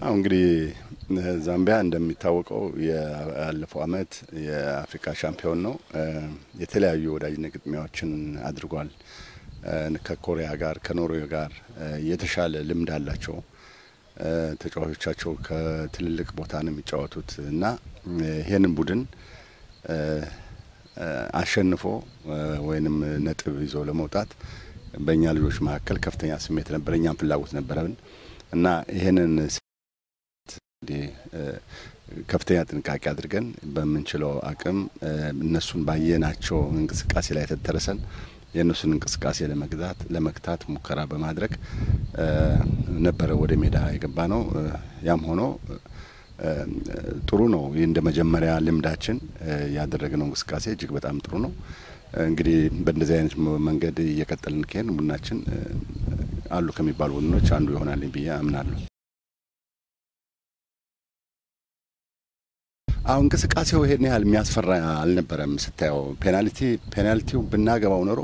አሁ እንግዲህ ዛምቢያ እንደሚታወቀው ያለፈው አመት የአፍሪካ ሻምፒዮን ነው። የተለያዩ ወዳጅነት ግጥሚያዎችን አድርጓል። ከኮሪያ ጋር ከኖርዌይ ጋር የተሻለ ልምድ አላቸው። ተጫዋቾቻቸው ከትልልቅ ቦታ ነው የሚጫወቱት እና ይሄንን ቡድን አሸንፎ ወይንም ነጥብ ይዞ ለመውጣት በእኛ ልጆች መካከል ከፍተኛ ስሜት ነበር፣ እኛም ፍላጎት ነበረብን እና ይሄንን ከፍተኛ ጥንቃቄ አድርገን በምንችለው አቅም እነሱን ባየናቸው እንቅስቃሴ ላይ ተደረሰን የእነሱን እንቅስቃሴ ለመግዛት ለመግታት ሙከራ በማድረግ ነበረ ወደ ሜዳ የገባ ነው። ያም ሆኖ ጥሩ ነው። ይህ እንደ መጀመሪያ ልምዳችን ያደረግነው እንቅስቃሴ እጅግ በጣም ጥሩ ነው። እንግዲህ በእንደዚህ አይነት መንገድ እየቀጠልን ከሄን ቡድናችን አሉ ከሚባሉ ቡድኖች አንዱ ይሆናል ብዬ አምናለሁ። አሁን እንቅስቃሴው ይሄን ያህል የሚያስፈራ አልነበረም። ስታየው ፔናልቲ ፔናልቲው ብናገባው ኖሮ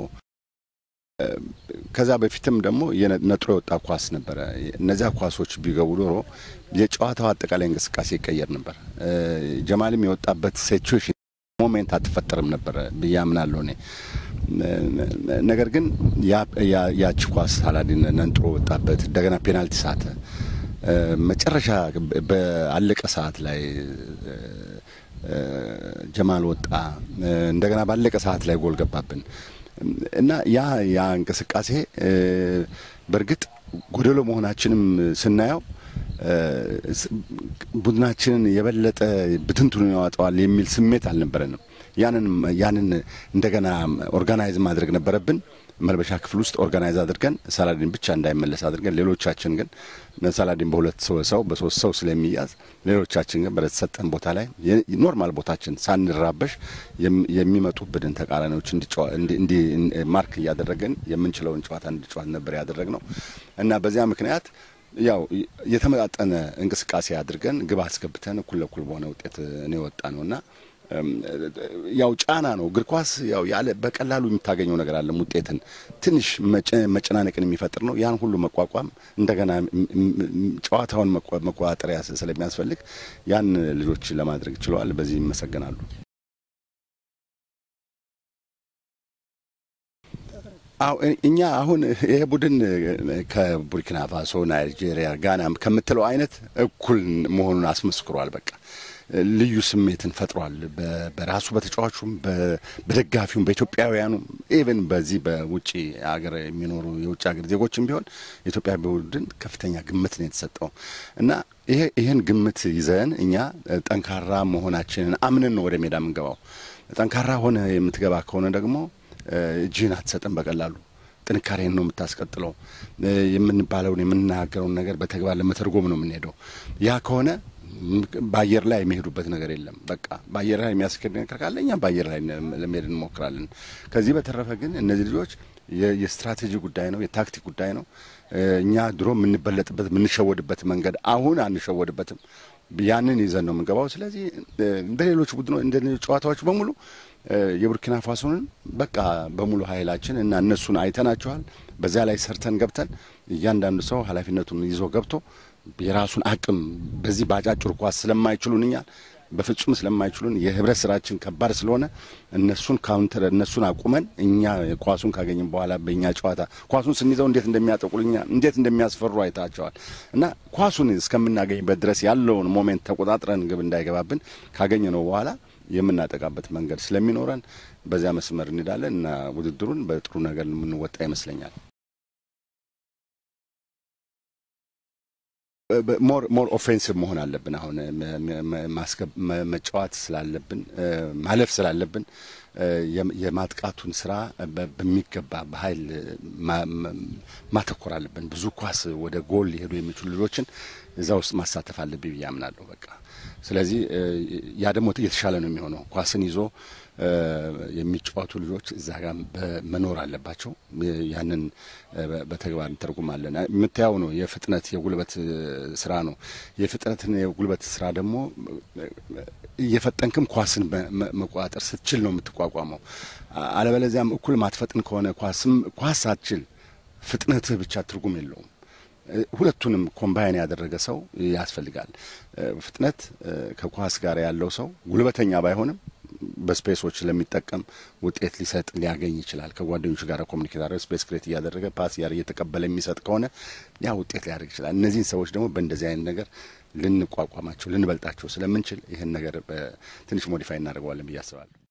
ከዛ በፊትም ደግሞ ነጥሮ የወጣ ኳስ ነበረ። እነዚያ ኳሶች ቢገቡ ኖሮ የጨዋታው አጠቃላይ እንቅስቃሴ ይቀየር ነበር። ጀማልም የወጣበት ሲቹዌሽን ሞሜንት አትፈጠርም ነበረ ብዬ አምናለሁ እኔ። ነገር ግን ያቺ ኳስ ሳላዲን ነንጥሮ ወጣበት፣ እንደገና ፔናልቲ ሳተ። መጨረሻ በአለቀ ሰዓት ላይ ጀማል ወጣ። እንደገና ባለቀ ሰዓት ላይ ጎል ገባብን እና ያ ያ እንቅስቃሴ በእርግጥ ጎደሎ መሆናችንም ስናየው ቡድናችንን የበለጠ ብትንትኑ ያወጣዋል የሚል ስሜት አልነበረንም። ያንን ያንን እንደገና ኦርጋናይዝ ማድረግ ነበረብን። መልበሻ ክፍል ውስጥ ኦርጋናይዝ አድርገን ሳላዲን ብቻ እንዳይመለስ አድርገን ሌሎቻችን ግን ሳላዲን በሁለት ሰው በሶስት ሰው ስለሚያዝ ሌሎቻችን ግን በተሰጠን ቦታ ላይ ኖርማል ቦታችን ሳንራበሽ የሚመጡብንን ተቃራኒዎች እንዲ ማርክ እያደረገን የምንችለውን ጨዋታ እንዲጫወት ነበር ያደረግ ነው እና በዚያ ምክንያት ያው የተመጣጠነ እንቅስቃሴ አድርገን ግብ አስገብተን እኩል ለእኩል በሆነ ውጤት እኔ ወጣ ነው እና ያው ጫና ነው። እግር ኳስ ያው ያለ በቀላሉ የምታገኘው ነገር አለም ውጤትን ትንሽ መጨናነቅን የሚፈጥር ነው። ያን ሁሉ መቋቋም እንደገና ጨዋታውን መቆጣጠሪያ ስለሚያስፈልግ ያን ልጆች ለማድረግ ችለዋል። በዚህ ይመሰገናሉ። እኛ አሁን ይሄ ቡድን ከቡርኪና ፋሶ፣ ናይጄሪያ፣ ጋና ከምትለው አይነት እኩል መሆኑን አስመስክሯል። በቃ ልዩ ስሜትን ፈጥሯል። በራሱ በተጫዋቹም፣ በደጋፊውም፣ በኢትዮጵያውያኑም ኢቨን በዚህ በውጭ ሀገር የሚኖሩ የውጭ ሀገር ዜጎችም ቢሆን የኢትዮጵያ ቡድን ከፍተኛ ግምት ነው የተሰጠው እና ይሄ ይህን ግምት ይዘን እኛ ጠንካራ መሆናችንን አምነን ነው ወደ ሜዳ የምንገባው። ጠንካራ ሆነ የምትገባ ከሆነ ደግሞ እጅህን አትሰጥም በቀላሉ ጥንካሬን ነው የምታስቀጥለው። የምንባለውን የምንናገረውን ነገር በተግባር ለመተርጎም ነው የምንሄደው። ያ ከሆነ በአየር ላይ የሚሄዱበት ነገር የለም። በቃ በአየር ላይ የሚያስኬድ ነገር ካለ እኛ በአየር ላይ ለመሄድ እንሞክራለን። ከዚህ በተረፈ ግን እነዚህ ልጆች የስትራቴጂ ጉዳይ ነው፣ የታክቲክ ጉዳይ ነው። እኛ ድሮ የምንበለጥበት የምንሸወድበት መንገድ አሁን አንሸወድበትም። ያንን ይዘን ነው የምንገባው። ስለዚህ እንደ ሌሎች ቡድኖች እንደ ሌሎች ጨዋታዎች በሙሉ የቡርኪና ፋሶንን በቃ በሙሉ ኃይላችን እና እነሱን አይተናቸዋል። በዚያ ላይ ሰርተን ገብተን እያንዳንዱ ሰው ኃላፊነቱን ይዞ ገብቶ የራሱን አቅም በዚህ በአጫጭር ኳስ ስለማይችሉን እኛ በፍጹም ስለማይችሉን የህብረት ስራችን ከባድ ስለሆነ እነሱን ካውንተር እነሱን አቁመን እኛ ኳሱን ካገኘን በኋላ በእኛ ጨዋታ ኳሱን ስንይዘው እንዴት እንደሚያጠቁልኛ እንዴት እንደሚያስፈሩ አይታቸዋል እና ኳሱን እስከምናገኝበት ድረስ ያለውን ሞሜንት ተቆጣጥረን ግብ እንዳይገባብን ካገኘ ነው በኋላ የምናጠቃበት መንገድ ስለሚኖረን በዚያ መስመር እንሄዳለን እና ውድድሩን በጥሩ ነገር የምንወጣ ይመስለኛል። ሞር ሞር ኦፌንሲቭ መሆን አለብን። አሁን መጫወት ስላለብን ማለፍ ስላለብን የማጥቃቱን ስራ በሚገባ በኃይል ማተኮር አለብን። ብዙ ኳስ ወደ ጎል ሊሄዱ የሚችሉ ልጆችን እዛ ውስጥ ማሳተፍ አለብኝ ብዬ አምናለሁ። በቃ ስለዚህ ያ ደግሞ የተሻለ ነው የሚሆነው ኳስን ይዞ የሚጫወቱ ልጆች እዛ ጋር መኖር አለባቸው። ያንን በተግባር እንተርጉማለን። የምታየው ነው የፍጥነት የጉልበት ስራ ነው። የፍጥነትን የጉልበት ስራ ደግሞ እየፈጠንክም ኳስን መቆጣጠር ስትችል ነው የምትቋቋመው። አለበለዚያም እኩል ማትፈጥን ከሆነ ኳስም ኳስ ሳትችል ፍጥነትህ ብቻ ትርጉም የለውም። ሁለቱንም ኮምባይን ያደረገ ሰው ያስፈልጋል። ፍጥነት ከኳስ ጋር ያለው ሰው ጉልበተኛ ባይሆንም በስፔሶች ለሚጠቀም ውጤት ሊሰጥ ሊያገኝ ይችላል። ከጓደኞቹ ጋር ኮሚኒኬት አድረገ ስፔስ ክሬት እያደረገ ፓስ እያደረገ እየተቀበለ የሚሰጥ ከሆነ ያ ውጤት ሊያደርግ ይችላል። እነዚህን ሰዎች ደግሞ በእንደዚህ አይነት ነገር ልንቋቋማቸው ልንበልጣቸው ስለምንችል ይህን ነገር ትንሽ ሞዲፋይ እናደርገዋለን ብዬ አስባለሁ።